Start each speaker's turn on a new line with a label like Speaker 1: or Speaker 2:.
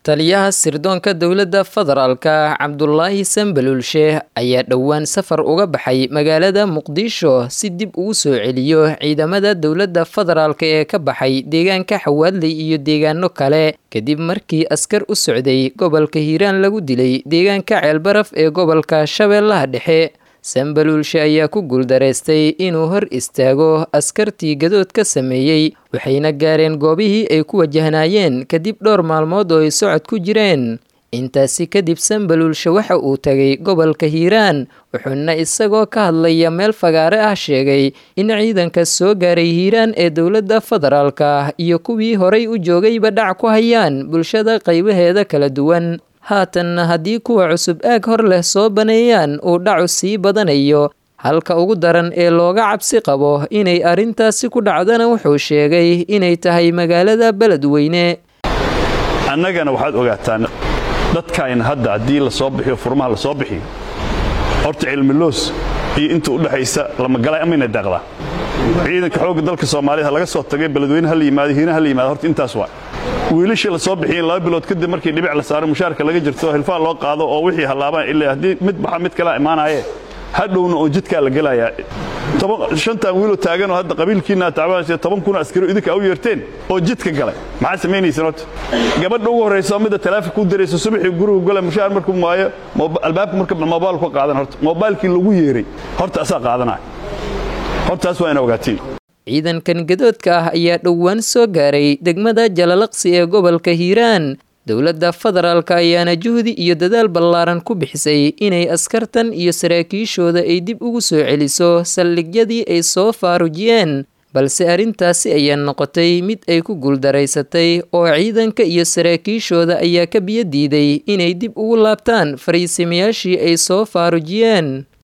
Speaker 1: taliyaha sirdoonka dowladda federaalka cabdulaahi sambalulshe ayaa dhowaan safar uga baxay magaalada muqdisho si dib ugu soo celiyo ciidamada dowladda federaalka ee ka baxay deegaanka xawaadley iyo deegaano kale kadib markii askar u socday gobolka hiiraan lagu dilay deegaanka ceelbaraf ee gobolka shabeellaha dhexe sambalulshe ayaa ku guuldareystay inuu hor istaago askartii gadood ka sameeyey waxayna gaareen goobihii ay ku wajahnaayeen kadib dhowr maalmood oo ay socod ku jireen intaasi kadib sambalulshe waxa uu tagay gobolka hiiraan wuxuuna isagoo ka hadlaya meel fagaare ah sheegay in ciidanka soo gaaray hiiraan ee dowladda federaalka iyo kuwii horay u joogayba dhac ku hayaan bulshada qaybaheeda kala duwan haatanna haddii kuwa cusub aag hor leh soo baneeyaan uu dhacu sii badanayo halka ugu daran ee looga cabsi qabo inay arrintaasi ku dhacdana wuxuu sheegay inay tahay magaalada beledweyne
Speaker 2: annagana waxaad ogaataan dadkayna hadda haddii la soo bixiyo furmaha la soo bixiyo horta cilmiloos iyo inta u dhexaysa lamagalay amayna daaqdaa ciidanka xoogga dalka soomaaliyed ha laga soo tagay beledweyne ha la yimaado hiina ha la yimaado horta intaas waa wiilashii la soo bixiyeen laba bilood kadib markii dhibic la saaro mushaarka laga jirto hilfaa loo qaado oo wixii hallaabaan ilaa haddii mid baxa mid kalaa imaanaaye hadhowna oo jidkaa la gelayaa shantan wiiloo taaganoo hadda qabiilkiina tacbaanaysa toban kun askari idinka u yeerteen oo jidka galay maxaa samaynaysan horta gabadha ugu horraysa oo midda taleefonka u diraysa subaxii guriga gala mushaar markuu maayo albaabka marka moobaal ka qaadan horta moobaalkii lagu yeeray horta asaa qaadanaya hortaas waa ina ogaatiin
Speaker 1: ciidankan gadoodka ah ayaa dhowaan soo gaaray degmada jalalaqsi ee gobolka hiiraan dowladda federaalka ayaana juhdi iyo dadaal ballaaran ku bixisay inay askartan iyo saraakiishooda ay dib ugu soo celiso saldhigyadii ay soo faarujiyeen balse arrintaasi ayaa noqotay mid ay ku guuldaraysatay oo ciidanka iyo saraakiishooda ayaa ka biyo diiday inay dib ugu laabtaan fariisimayaashii ay soo faarujiyeen